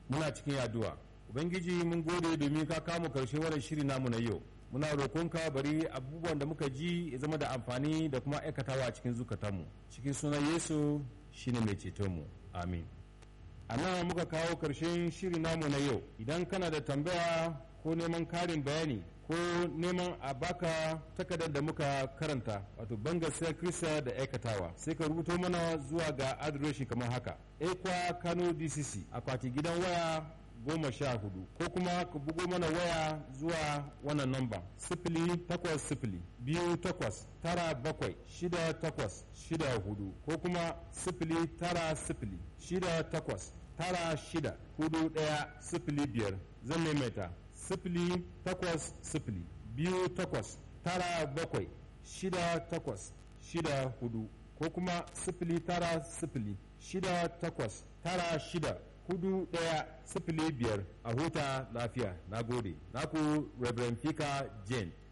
muna cikin addu'a ubangiji mun gode domin ka kama karshe wannan shiri namu na yau muna roƙonka bari abubuwan da muka ji ya zama da amfani da kuma aikatawa cikin zukatanmu cikin sunan yesu shine mai cetonmu amin a nan muka kawo karshen shiri namu na yau idan kana da tambaya ko neman karin bayani ko neman a baka takardar da muka karanta wato bangasiyar kirista da aikatawa sai ka rubuto mana zuwa ga adireshi kamar haka ekwa kano dcc akwati gidan waya goma sha hudu ko kuma ka bugo mana waya zuwa wannan namba sifili takwas sifili biyu takwas tara bakwai shida takwas shida hudu ko kuma sifili tara sifili shida takwas tara shida hudu daya sifili biyar zan maimaita sifili takwas sifili biyu takwas tara bakwai shida takwas shida hudu ko kuma sifili tara sifili shida takwas tara shida hudu daya sifili biyar a huta lafiya na gode naku reverend fika jane